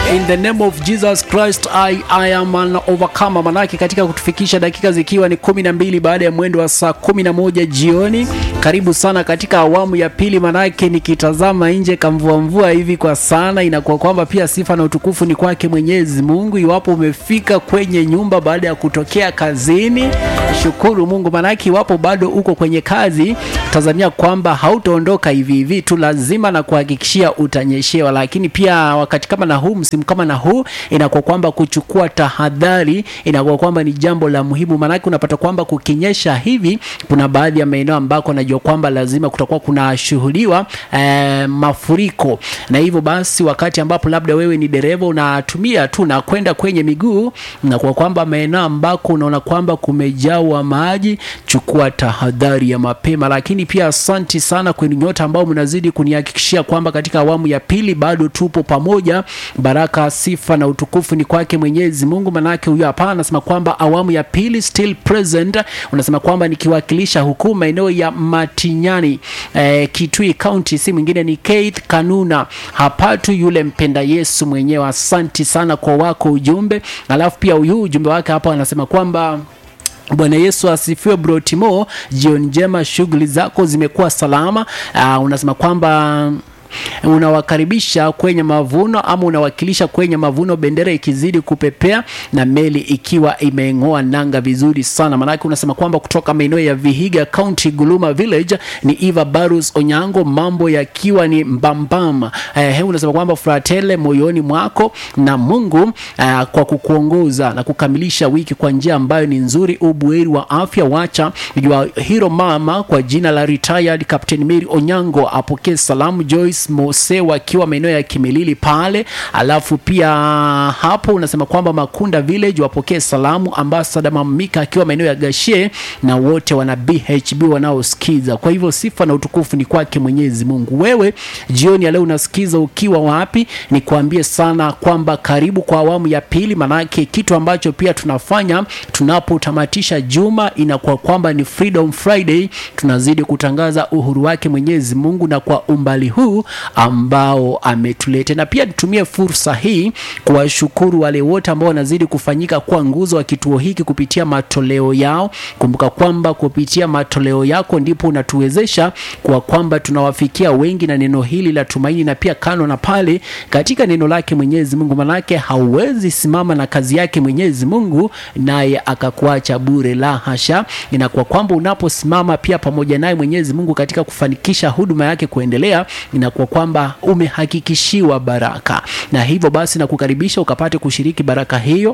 in the name of Jesus Christ I, I am an overcomer. Manake katika kutufikisha dakika zikiwa ni kumi na mbili baada ya mwendo wa saa kumi na moja jioni. Karibu sana katika awamu ya pili, manake nikitazama nje kamvua mvua hivi kwa sana, inakuwa kwamba pia sifa na utukufu ni kwake Mwenyezi Mungu. Iwapo umefika kwenye nyumba baada ya kutokea kazini, shukuru Mungu, manake iwapo bado uko kwenye kazi, tazamia kwamba hautaondoka hivi hivi tu, lazima na kuhakikishia utanyeshewa. Lakini pia wakati kama na huu, msimu kama na huu, inakuwa kwamba kuchukua tahadhari inakuwa kwamba ni jambo la muhimu, maanake unapata kwamba kukinyesha hivi, kuna baadhi ya maeneo ambako najua kwamba lazima kutakuwa kunashuhudiwa eh, mafuriko, na hivyo basi, wakati ambapo labda wewe ni dereva unatumia tu na kwenda kwenye miguu, na kwa kwamba maeneo ambako unaona kwamba kumejawa maji, chukua tahadhari ya mapema. Lakini pia asanti sana kwenu nyote ambao mnazidi kunihakikishia kwamba katika awamu ya pili bado tupo pamoja. Baraka, sifa na utukufu ni kwake Mwenyezi Mungu. Manake huyo hapa anasema kwamba awamu ya pili still present, unasema kwamba nikiwakilisha huku maeneo ya Matinyani eh, Kitui County, si mwingine ni Keith Kanuna hapatu yule mpenda Yesu mwenyewe. Asanti sana kwa wako ujumbe. Alafu pia huyu ujumbe wake hapa anasema kwamba Bwana Yesu asifiwe. Bro Timo, jioni njema, shughuli zako zimekuwa salama. Uh, unasema kwamba unawakaribisha kwenye mavuno ama unawakilisha kwenye mavuno, bendera ikizidi kupepea na meli ikiwa imeng'oa nanga vizuri sana. Maanake unasema kwamba kutoka maeneo ya Vihiga County, Guluma Village ni Eva Barus Onyango, mambo yakiwa ni mbambam. Eh, unasema kwamba fratele moyoni mwako na Mungu eh, kwa kukuongoza na kukamilisha wiki kwa njia ambayo ni nzuri, ubuheri wa afya. Wacha jua hiro mama kwa jina la retired Captain Mary Onyango apokee salamu. Joyce Mose wakiwa maeneo ya Kimilili pale. Alafu pia hapo unasema kwamba Makunda Village wapokee salamu. Ambassador Mamika akiwa maeneo ya Gashie na wote wana BHB wanaosikiza. Kwa hivyo sifa na utukufu ni kwake Mwenyezi Mungu. Wewe jioni ya leo unasikiza ukiwa wapi? Nikwambie sana kwamba karibu kwa awamu ya pili, manake kitu ambacho pia tunafanya tunapotamatisha juma inakuwa kwamba ni Freedom Friday, tunazidi kutangaza uhuru wake Mwenyezi Mungu na kwa umbali huu ambao ametuleta, na pia nitumie fursa hii kuwashukuru wale wote ambao wanazidi kufanyika kwa nguzo wa kituo hiki kupitia matoleo yao. Kumbuka kwamba kupitia matoleo yako ndipo unatuwezesha kwa kwamba tunawafikia wengi na neno hili la tumaini, na pia kano na pale katika neno lake Mwenyezi Mungu, manake hauwezi simama na kazi yake Mwenyezi Mungu naye akakuacha bure, la hasha. Inakuwa kwamba unaposimama pia pamoja naye Mwenyezi Mungu katika kufanikisha huduma yake kuendelea inakuwa kwamba umehakikishiwa baraka, na hivyo basi nakukaribisha ukapate kushiriki baraka hiyo.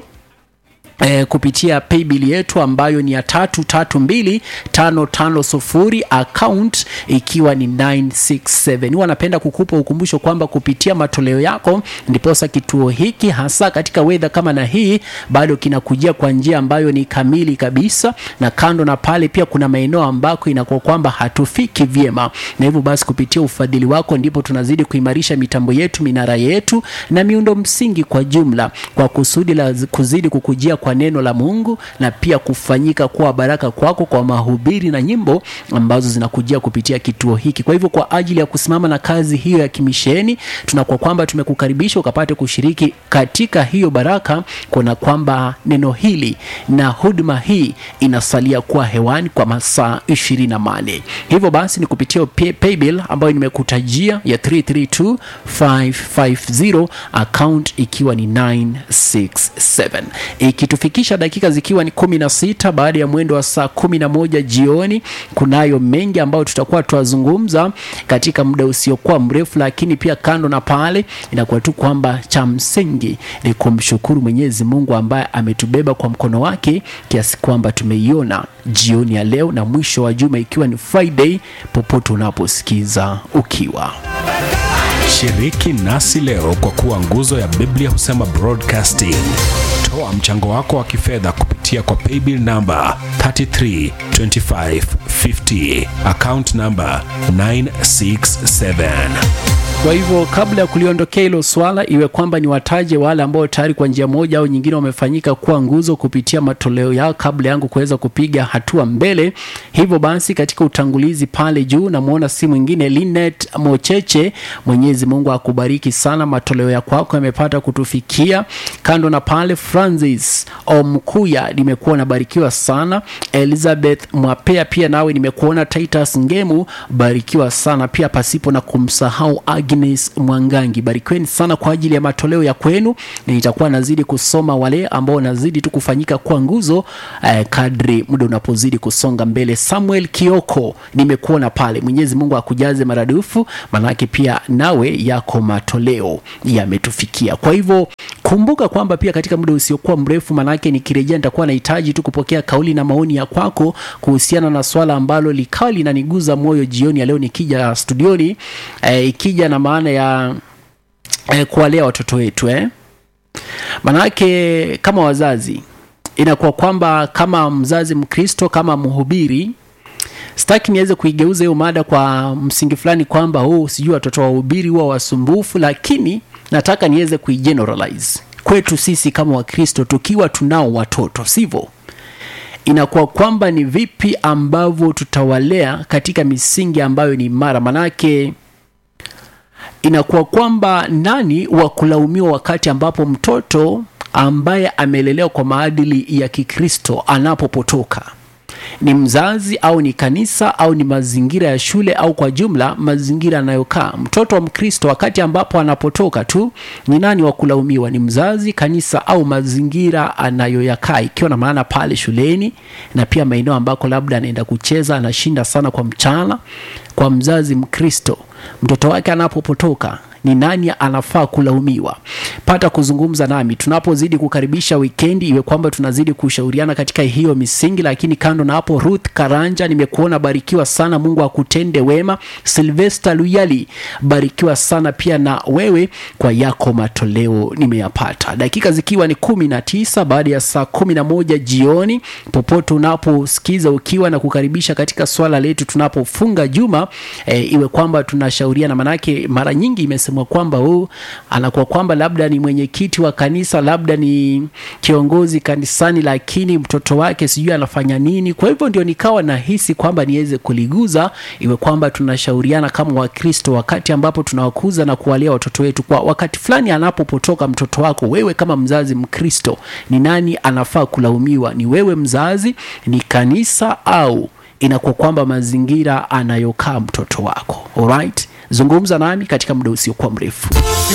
E, kupitia paybill yetu ambayo ni ya tatu tatu mbili tano tano sufuri account ikiwa ni 967. Huwa napenda kukupa ukumbusho kwamba kupitia matoleo yako ndiposa kituo hiki hasa katika wedha kama na hii bado kinakujia kwa njia ambayo ni kamili kabisa, na kando na pale pia kuna maeneo ambako inakuwa kwamba hatufiki vyema, na hivyo basi kupitia ufadhili wako ndipo tunazidi kuimarisha mitambo yetu, minara yetu na miundo msingi kwa jumla, kwa kusudi la kuzidi kukujia kwa neno la Mungu na pia kufanyika kuwa baraka kwako kwa mahubiri na nyimbo ambazo zinakujia kupitia kituo hiki. Kwa hivyo kwa ajili ya kusimama na kazi hiyo ya kimisheni, tunakuwa kwamba tumekukaribisha ukapate kushiriki katika hiyo baraka, kuna kwamba neno hili na huduma hii inasalia kuwa hewani kwa masaa ishirini na nane. Hivyo basi ni kupitia pay, paybill ambayo nimekutajia ya 332550 account ikiwa ni 967 ikitufikisha dakika zikiwa ni kumi na sita baada ya mwendo wa saa kumi na moja jioni. Kunayo mengi ambayo tutakuwa tuwazungumza katika muda usiokuwa mrefu, lakini pia kando na pale inakuwa tu kwamba cha msingi ni kumshukuru Mwenyezi Mungu ambaye ametubeba kwa mkono wake kiasi kwamba tumeiona jioni ya leo na mwisho wa juma ikiwa ni Friday, popote unaposikiza ukiwa Shiriki nasi leo kwa kuwa nguzo ya Biblia husema broadcasting. Toa mchango wako wa kifedha kupitia kwa paybill namba 332550 account namba 967 Kwa hivyo kabla ya kuliondokea hilo swala, iwe kwamba ni wataje wale ambao tayari kwa njia moja au nyingine wamefanyika kuwa nguzo kupitia matoleo yao kabla yangu kuweza kupiga hatua mbele. Hivyo basi, katika utangulizi pale juu namwona si mwingine Linet Mocheche. Mwenyezi Mungu akubariki sana, matoleo ya kwako yamepata kutufikia. Kando na pale, Francis Omkuya, nimekuwa nabarikiwa sana. Elizabeth Mwapea, pia nawe nimekuona. Titus Ngemu, barikiwa sana pia, pasipo na kumsahau Agnes Mwangangi, barikiweni sana kwa ajili ya matoleo ya kwenu, na nitakuwa nazidi kusoma wale ambao nazidi tu kufanyika kuwa nguzo eh, kadri muda unapozidi kusonga mbele. Samuel Kioko, nimekuona pale. Mwenyezi Mungu akujaze maradufu, manake pia nawe yako matoleo yametufikia. Kwa hivyo kumbuka kwamba pia katika muda usiokuwa mrefu, manake nikirejea nitakuwa nahitaji tu kupokea kauli na maoni ya kwako kuhusiana na swala ambalo likawa linaniguza moyo jioni ya leo nikija studioni eh, ikija na maana ya eh, kuwalea watoto wetu eh. Manake kama wazazi inakuwa kwamba kama mzazi Mkristo, kama mhubiri, sitaki niweze kuigeuza hiyo mada kwa msingi fulani kwamba oh, sijui watoto wa wahubiri huwa wasumbufu, lakini nataka niweze kuigeneralize kwetu sisi kama Wakristo tukiwa tunao watoto, sivyo? Inakuwa kwamba ni vipi ambavyo tutawalea katika misingi ambayo ni imara, manake inakuwa kwamba nani wa kulaumiwa wakati ambapo mtoto ambaye amelelewa kwa maadili ya Kikristo anapopotoka? Ni mzazi au ni kanisa au ni mazingira ya shule au kwa jumla mazingira anayokaa mtoto wa Mkristo? Wakati ambapo anapotoka tu, ni nani wa kulaumiwa? Ni mzazi, kanisa au mazingira anayoyakaa, ikiwa na maana pale shuleni na pia maeneo ambako labda anaenda kucheza, anashinda sana kwa mchana. Kwa mzazi Mkristo, mtoto wake anapopotoka ni nani anafaa kulaumiwa? Pata kuzungumza nami tunapozidi kukaribisha wikendi, iwe kwamba tunazidi kushauriana katika hiyo misingi. Lakini kando na hapo, Ruth Karanja, nimekuona, barikiwa sana, Mungu akutende wema. Sylvester Luyali, barikiwa sana pia na wewe kwa yako matoleo nimeyapata. Dakika zikiwa ni kumi na tisa baada ya saa kumi na moja jioni, popote unaposikiza ukiwa na kukaribisha katika swala letu tunapofunga juma e, iwe kwamba tunashauriana, manake mara nyingi imesema kwamba huu anakuwa kwamba labda ni mwenyekiti wa kanisa, labda ni kiongozi kanisani, lakini mtoto wake sijui anafanya nini. Kwa hivyo ndio nikawa nahisi kwamba niweze kuliguza, iwe kwamba tunashauriana kama Wakristo wakati ambapo tunawakuza na kuwalea watoto wetu. Kwa wakati fulani anapopotoka mtoto wako, wewe kama mzazi Mkristo, ni nani anafaa kulaumiwa? Ni wewe mzazi, ni kanisa, au inakuwa kwamba mazingira anayokaa mtoto wako? Alright, zungumza nami katika muda usiokuwa mrefu.